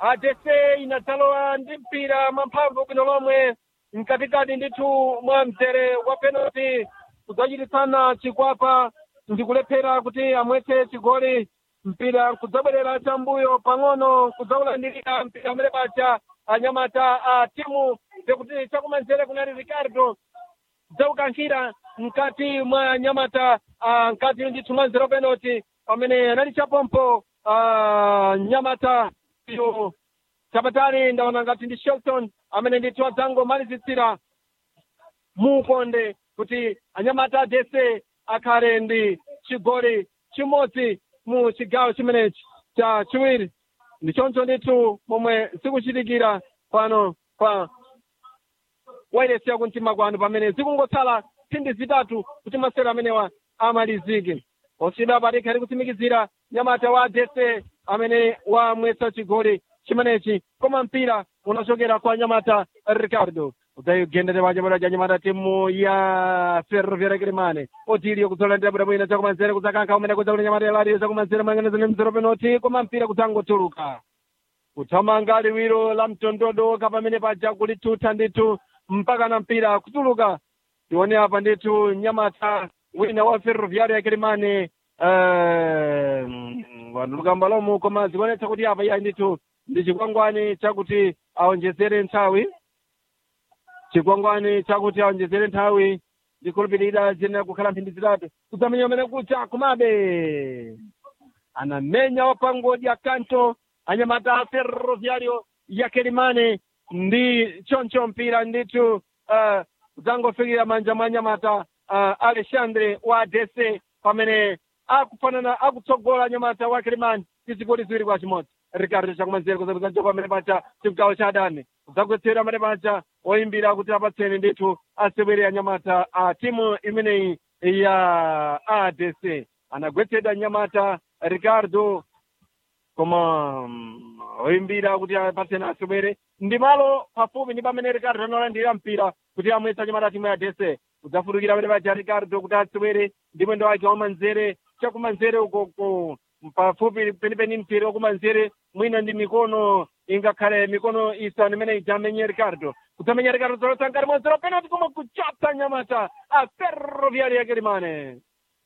adese inadzalowa ndi mpira mwamphamvu bwino lomwe mkatikati ndithu mwa mzere wa penalty kudzachititsana chikwapa ndikulephera kuti amwetse chigoli mpira kudzabwerera chambuyo pang'ono kudzaulandirira mpira amene pacha anyamata a timu zekuti chakumanzere kunali ricardo dzaukankhira mkati mwa nyamata uh, mkati ndithu mwa nzero penalty pamene anali chapompo uh, nyamata iyo chapatali ndaona ngati ndi shelton amene ndithu adzangomalizitsira muukonde kuti anyamata adese akhale ndi chigoli chimodzi mu chigawo chimenechi cha chiwiri ndi choncho ndithu momwe zikuchitikira pano pa wairesi yakumtima kwanu pamene zikungotsala mphindi zitatu kuti masewero amenewa amalizike osida patikha ali kutsimikizira nyamata wa adese amene wamwetsa chigoli chimenechi koma mpira unachokera kwa nyamata ricardo udzayigendere pachapata cha nyamata timu ya ferroviaria kilimane otiliyo kudzolandira bwinobwino chakumanzere kudzakankha umene kudzakuti nyamata yalariyo chakumanzere mayang'anizani mzero penoti koma mpira kudzangotuluka kuthamanga liwiro la mtondodo pamene paja kulithutha ndithu mpaka na mpira kutuluka tione apa ndithu nyamata wina wa ferroviaria kilimane wanuluka mbalomu koma zikuonetsa kuti apa iya ndithu ndi chikwangwani chakuti aonjezere nthawi chikwangwani chakuti aonjezere nthawi ndikhulupirira ziyenera kukhala mphindi zitatu kudzamenya umene kucha kumabe anamenya wapangodya kanto anyamata a ferroviario ya kelimane ndi choncho mpira ndithu uh, zangofikira manja mwa nyamata uh, alexandre wa dc pamene akufanana akutsogola nyamata wa kelimane ndi zigoli ziwiri kwa chimodzi ricardo chakumanzere kuzapeza njoka pamene pacha chigawo cha adani kudzagwetsera pamene pacha oyimbira kuti apatseni ndithu asewere anyamata a timu imeneyi ya adc anagwetsedwa nyamata ricardo koma um, oyimbira kuti apatseni asewere ndi malo pafupi ndi pamene ricardo anolandira mpira kuti amwetsa nyamata timu ya adc kudzafutukira pamene pacha ricardo kuti asewere ndi mwendo wake wamanzere chakumanzere ukoko pafupi penipeni mpira wakumanzere mwina ndi mikono ingakhale mikono isanu imene idzamenye ricardo kudzamenya ricardo zolotsankati mwanzero penalty koma kuchapsa nyamata a ferroviaria ya kelimane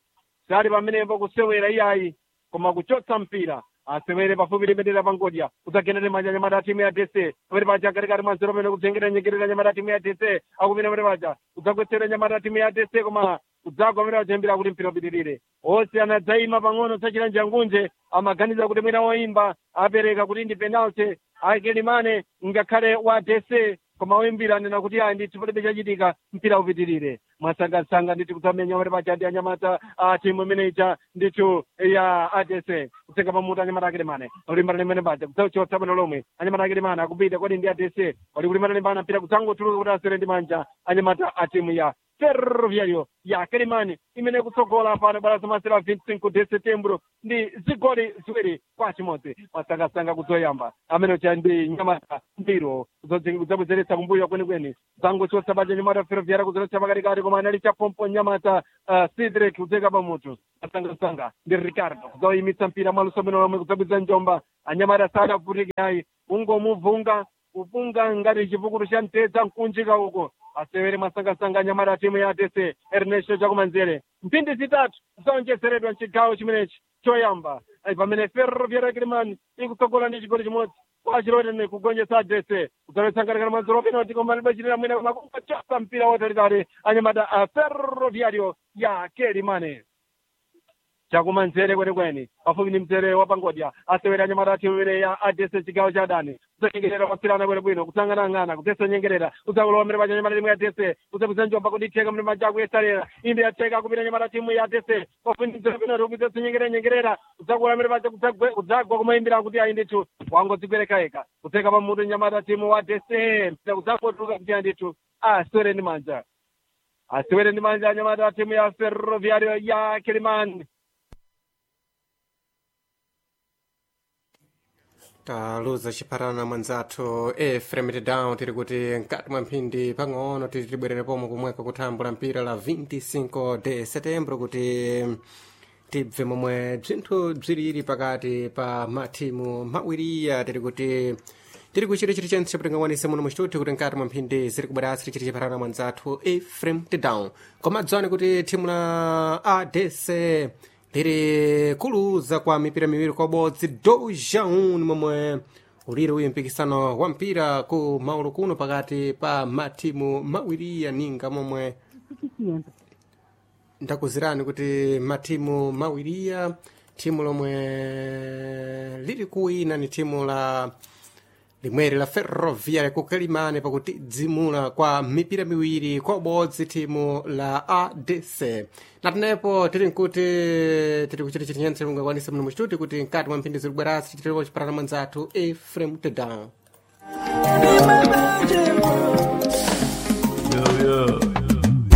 sali pamenepo kusewera iyayi koma kuchotsa mpira asewere pafupi limetera pangodya kudzagendere manja nyamata timu ya dc pamene paja katikati mwanzero pamene kudzengera nyengerera nyamata timu ya dc akupita pamene paja kudzagwetsera nyamata timu ya dc koma kudzagwa amene wajambira kuti mpira upitirire onse anadzayima pang'ono sachira njangunje amaganiza kuti mwina woyimba apereka kuti ndi penalty akelimane ngakhale wa dc koma oyimbira anena kuti ayi ndithu palibe chachitika mpira upitirire mwasangasanga ndithu kudzamenya pamene paja ndi anyamata a timu imeneyicha ndithu ya adc kutsenga pamutu anyamata akelimane olimbana limene paja kudzauchotsa bwino lomwe anyamata akelimane akupita kodi ndi adc oli kulimbana limbana mpira kudzangotuluka kuti asere ndi manja anyamata a timu ya ferroviario ya kelimani imene kutsogola pano bwala zamasera 25 de setembro ndi zigoli ziwiri kwa chimodzi masangasanga kudzoyamba amene cha ndi nyamata mbiro kudzabwezeretsa kumbuyo kwenikweni zangochotsa baja nyamata ferroviaria kudzoletsa pakatikati koma anali chapompo nyamata uh, sidrek kudzeka pamutu masangasanga ndi ricardo kudzayimitsa mpira mwaluso bwino lomwe kudzabwiza njomba anyamata sadavutike ayi ungomuvunga kupunga ngati chipukutu cha mtedza nkunjika uko asewere masangasanga anyamata timu ya adc ernesto chakumanzere mphindi zitatu zaonjezeredwa mchigawo chimenechi choyamba pamene ferroviaria kilimani ikutsogola ndi chigoli chimodzi kwachilotene kugonjetsa adc kudzalotsangalikana mwanziro penalty koma libachitira mwina makungachapa mpira wotalitali anyamata a ferroviario ya kelimane chakumanzere kwenikweni pafupi ndi mzere wa pangodya asewere anyamata timu imene ya adc chigawo cha adani kudzanyengerera kwasirana bwinobwino kudzang'anang'ana kudzesa nyengerera kudzakulowa mene paja nyamata timu ya adc kudzapwiza njomba kuti itheka mene maja akuyesalera imbe yatheka kupita nyamata timu ya adc pafupi ndi mzere penalty kudzesa nyengerera nyengerera kudzakulowa mene paja kudzagwa kumayimbira kuti ayi ndithu wangodzigwereka eka kudzeka pamutu nyamata timu wa adc mpira kudzangotuluka kuti ayi ndithu asewere ndi manja asewere ndi manja anyamata timu ya ferroviario ya kilimani taluza chipatana mwanzathu efrem down tiri kuti mkati mwa mphindi pang'ono titi tibwerere pomwe kumweka kuthambula mpira la 25 de setembro kuti tibve momwe bzinthu bziriri pakati pa mathimu mawiriya tiri kuti tiri kuchita chiti chentse chaputingakwanise muno muchituthi kuti mkati mwa mphindi ziri kubwerasi tichiti chipharana mwanzathu efrem down koma dzani kuti thimu la adc liri kuluza kwa mipira miwiri kwa bodzi dojaun momwe uliri uyu mpikisano wa mpira ku maulu kuno pakati pa mathimu mawiriya ninga momwe ndakuzirani kuti mathimu mawiriya thimu lomwe lili kuwina ni thimu la limweri la ferroviaria kukalimane pakutidzimula kwa mipira miwiri kwa ubodzi thimu la adc natenepo tili nkuti tiri kuchita chiti chentse mungakwanise muno muchituti kuti mkati mwa mphindi zikubwerasi tichitiripo chiparana mwanzathu efrem tedan